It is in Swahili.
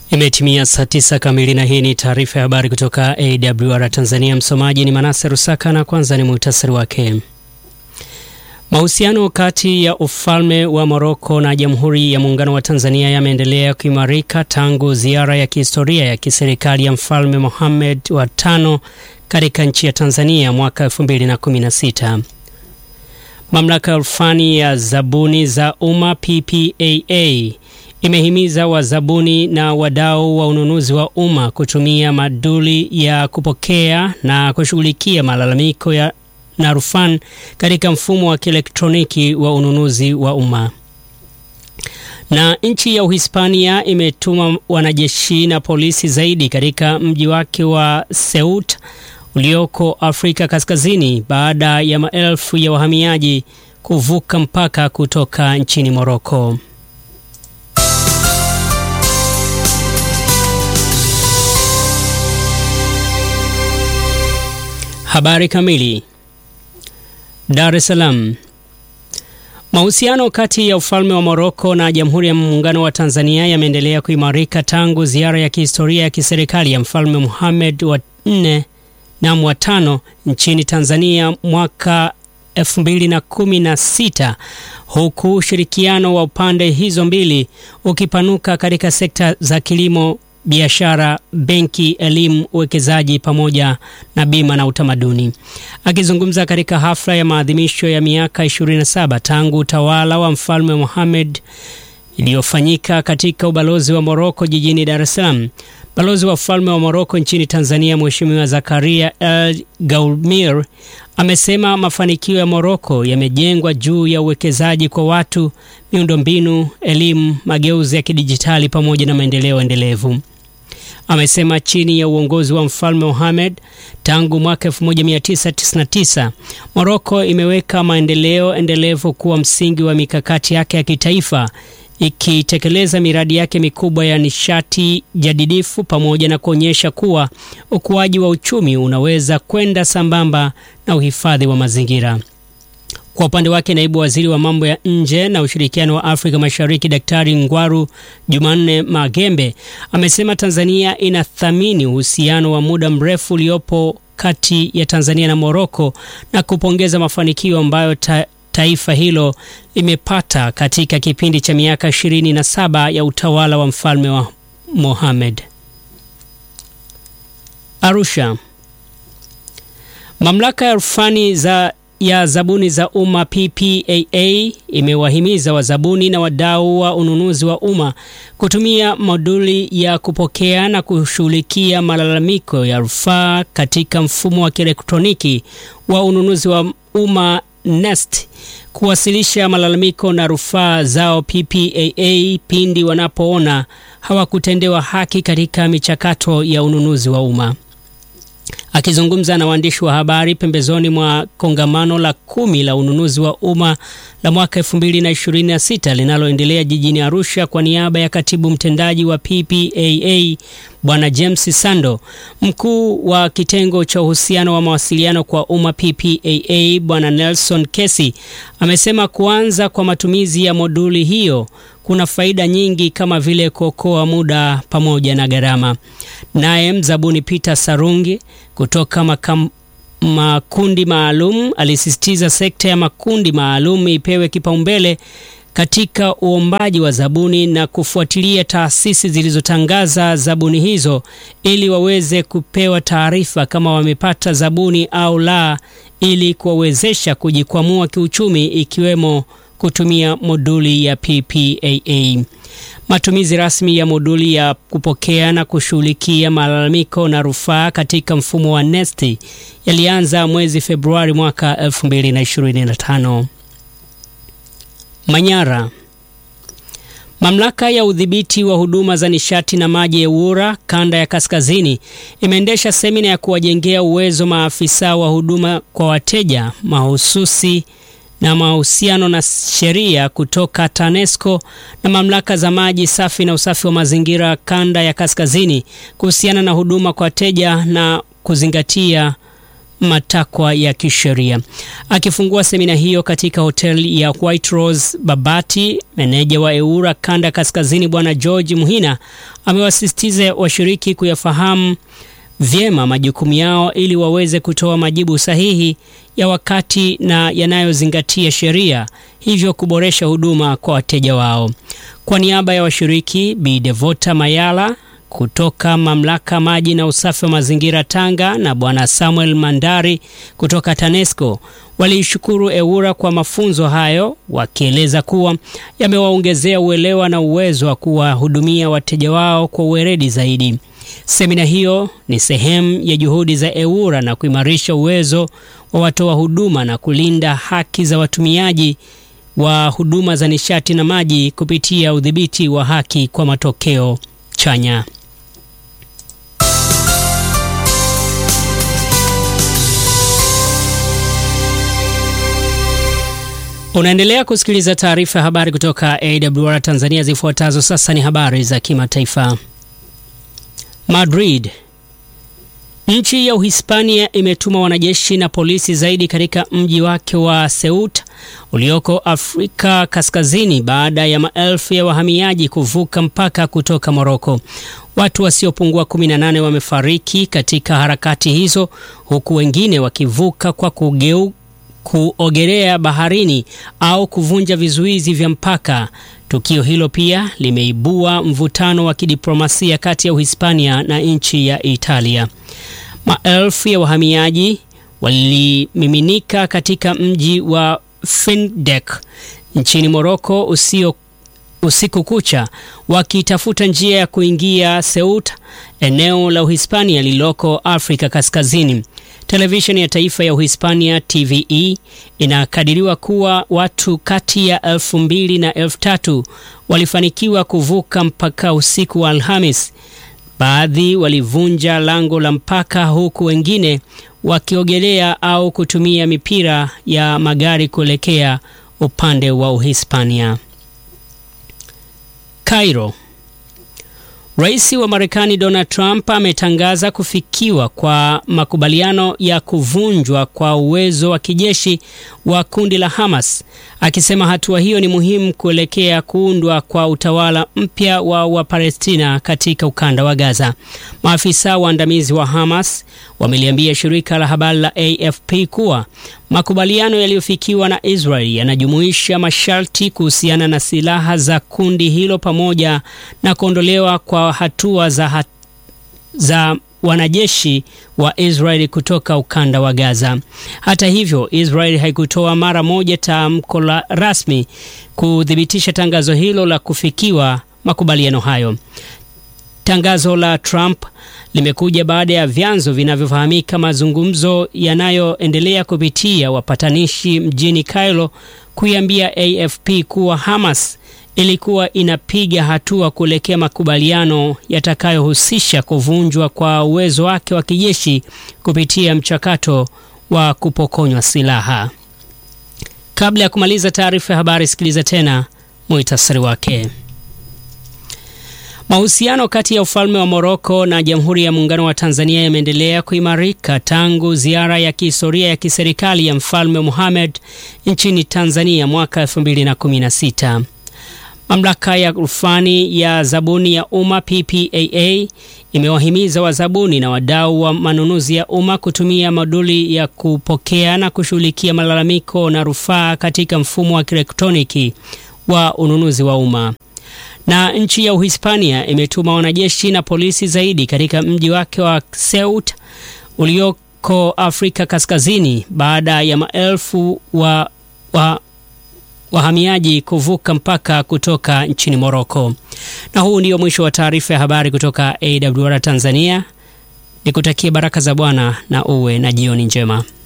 Imetimia saa tisa kamili na hii ni taarifa ya habari kutoka AWR Tanzania. Msomaji ni Manase Rusaka na kwanza ni muhtasari wake. Mahusiano kati ya ufalme wa Moroko na Jamhuri ya Muungano wa Tanzania yameendelea kuimarika tangu ziara ya kihistoria ya kiserikali ya Mfalme Mohamed wa tano katika nchi ya Tanzania mwaka 2016. Mamlaka ya rufani ya zabuni za umma PPAA imehimiza wazabuni na wadau wa ununuzi wa umma kutumia maduli ya kupokea na kushughulikia malalamiko ya na rufani katika mfumo wa kielektroniki wa ununuzi wa umma. Na nchi ya Uhispania imetuma wanajeshi na polisi zaidi katika mji wake wa Ceuta ulioko Afrika Kaskazini baada ya maelfu ya wahamiaji kuvuka mpaka kutoka nchini Moroko. Habari kamili. Dar es Salaam. Mahusiano kati ya ufalme wa Moroko na Jamhuri ya Muungano wa Tanzania yameendelea kuimarika tangu ziara ya kihistoria ya kiserikali ya Mfalme Mohamed wa nne na wa tano nchini Tanzania mwaka 2016 huku ushirikiano wa pande hizo mbili ukipanuka katika sekta za kilimo, biashara, benki, elimu, uwekezaji pamoja na bima na utamaduni. Akizungumza katika hafla ya maadhimisho ya miaka 27 tangu utawala wa Mfalme Mohamed iliyofanyika katika ubalozi wa Moroko jijini Dar es Salaam, balozi wa ufalme wa Moroko nchini Tanzania Mheshimiwa Zakaria El Gaulmir amesema mafanikio ya Moroko yamejengwa juu ya uwekezaji kwa watu, miundombinu, elimu, mageuzi ya kidijitali pamoja na maendeleo endelevu. Amesema chini ya uongozi wa Mfalme Mohamed tangu mwaka 1999 Moroko imeweka maendeleo endelevu kuwa msingi wa mikakati yake ya kitaifa ikitekeleza miradi yake mikubwa ya nishati jadidifu pamoja na kuonyesha kuwa ukuaji wa uchumi unaweza kwenda sambamba na uhifadhi wa mazingira. Kwa upande wake, naibu waziri wa mambo ya nje na ushirikiano wa Afrika Mashariki Daktari Ngwaru Jumanne Magembe amesema Tanzania inathamini uhusiano wa muda mrefu uliopo kati ya Tanzania na Moroko na kupongeza mafanikio ambayo ta taifa hilo limepata katika kipindi cha miaka 27 ya utawala wa mfalme wa Mohamed. Arusha. Mamlaka ya rufani za ya zabuni za umma PPAA imewahimiza wazabuni na wadau wa ununuzi wa umma kutumia moduli ya kupokea na kushughulikia malalamiko ya rufaa katika mfumo wa kielektroniki wa ununuzi wa umma NeST kuwasilisha malalamiko na rufaa zao PPAA pindi wanapoona hawakutendewa haki katika michakato ya ununuzi wa umma. Akizungumza na waandishi wa habari pembezoni mwa kongamano la kumi la ununuzi wa umma la mwaka 2026 linaloendelea jijini Arusha kwa niaba ya katibu mtendaji wa PPAA Bwana James Sando, mkuu wa kitengo cha uhusiano wa mawasiliano kwa umma PPAA Bwana Nelson Kesi amesema kuanza kwa matumizi ya moduli hiyo kuna faida nyingi kama vile kuokoa muda pamoja na gharama. Naye mzabuni Peter Sarungi kutoka makam, makundi maalum alisisitiza sekta ya makundi maalum ipewe kipaumbele katika uombaji wa zabuni na kufuatilia taasisi zilizotangaza zabuni hizo ili waweze kupewa taarifa kama wamepata zabuni au la, ili kuwawezesha kujikwamua kiuchumi ikiwemo kutumia moduli ya PPAA. Matumizi rasmi ya moduli ya kupokea na kushughulikia malalamiko na rufaa katika mfumo wa NeST yalianza mwezi Februari mwaka 2025. Manyara. Mamlaka ya udhibiti wa huduma za nishati na maji EWURA kanda ya kaskazini imeendesha semina ya kuwajengea uwezo maafisa wa huduma kwa wateja mahususi na mahusiano na sheria kutoka TANESCO na mamlaka za maji safi na usafi wa mazingira kanda ya kaskazini kuhusiana na huduma kwa wateja na kuzingatia matakwa ya kisheria. Akifungua semina hiyo katika hoteli ya White Rose Babati, meneja wa EWURA kanda kaskazini Bwana George Muhina amewasisitiza washiriki kuyafahamu vyema majukumu yao ili waweze kutoa majibu sahihi ya wakati na yanayozingatia sheria, hivyo kuboresha huduma kwa wateja wao. Kwa niaba ya washiriki, Bi Devota Mayala kutoka mamlaka maji na usafi wa mazingira Tanga na Bwana Samuel Mandari kutoka TANESCO waliishukuru EWURA kwa mafunzo hayo, wakieleza kuwa yamewaongezea uelewa na uwezo wa kuwahudumia wateja wao kwa uweredi zaidi. Semina hiyo ni sehemu ya juhudi za EWURA na kuimarisha uwezo wa watoa huduma na kulinda haki za watumiaji wa huduma za nishati na maji kupitia udhibiti wa haki kwa matokeo chanya. Unaendelea kusikiliza taarifa ya habari kutoka AWR Tanzania. Zifuatazo sasa ni habari za kimataifa. Madrid. Nchi ya Uhispania imetuma wanajeshi na polisi zaidi katika mji wake wa Ceuta ulioko Afrika Kaskazini baada ya maelfu ya wahamiaji kuvuka mpaka kutoka Moroko. Watu wasiopungua 18 wamefariki katika harakati hizo huku wengine wakivuka kwa kugeu kuogelea baharini au kuvunja vizuizi vya mpaka. Tukio hilo pia limeibua mvutano wa kidiplomasia kati ya Uhispania na nchi ya Italia. Maelfu ya wahamiaji walimiminika katika mji wa Findek nchini Moroko usio usiku kucha wakitafuta njia ya kuingia Ceuta, eneo la Uhispania lililoko Afrika Kaskazini. Televisheni ya taifa ya Uhispania TVE inakadiriwa kuwa watu kati ya elfu mbili na elfu tatu walifanikiwa kuvuka mpaka usiku wa Alhamis. Baadhi walivunja lango la mpaka huku wengine wakiogelea au kutumia mipira ya magari kuelekea upande wa Uhispania. Cairo. Rais wa Marekani Donald Trump ametangaza kufikiwa kwa makubaliano ya kuvunjwa kwa uwezo wa kijeshi wa kundi la Hamas, akisema hatua hiyo ni muhimu kuelekea kuundwa kwa utawala mpya wa Wapalestina katika ukanda wa Gaza. Maafisa waandamizi wa Hamas wameliambia shirika la habari la AFP kuwa makubaliano yaliyofikiwa na Israel yanajumuisha masharti kuhusiana na silaha za kundi hilo pamoja na kuondolewa kwa hatua za, hat, za wanajeshi wa Israel kutoka ukanda wa Gaza. Hata hivyo, Israel haikutoa mara moja tamko la rasmi kuthibitisha tangazo hilo la kufikiwa makubaliano hayo. Tangazo la Trump limekuja baada ya vyanzo vinavyofahamika mazungumzo yanayoendelea kupitia wapatanishi mjini Cairo kuiambia AFP kuwa Hamas ilikuwa inapiga hatua kuelekea makubaliano yatakayohusisha kuvunjwa kwa uwezo wake wa kijeshi kupitia mchakato wa kupokonywa silaha. Kabla ya kumaliza taarifa ya habari, sikiliza tena muhtasari wake. Mahusiano kati ya ufalme wa Moroko na Jamhuri ya Muungano wa Tanzania yameendelea kuimarika tangu ziara ya kihistoria ya kiserikali ya Mfalme Mohamed nchini Tanzania mwaka 2016. Mamlaka ya rufani ya zabuni ya umma PPAA imewahimiza wazabuni na wadau wa manunuzi ya umma kutumia moduli ya kupokea na kushughulikia malalamiko na rufaa katika mfumo wa kielektroniki wa ununuzi wa umma. Na nchi ya Uhispania imetuma wanajeshi na polisi zaidi katika mji wake wa Ceuta ulioko Afrika Kaskazini baada ya maelfu wa, wa wahamiaji kuvuka mpaka kutoka nchini Moroko. Na huu ndio mwisho wa taarifa ya habari kutoka AWR Tanzania. Nikutakie baraka za Bwana na uwe na jioni njema.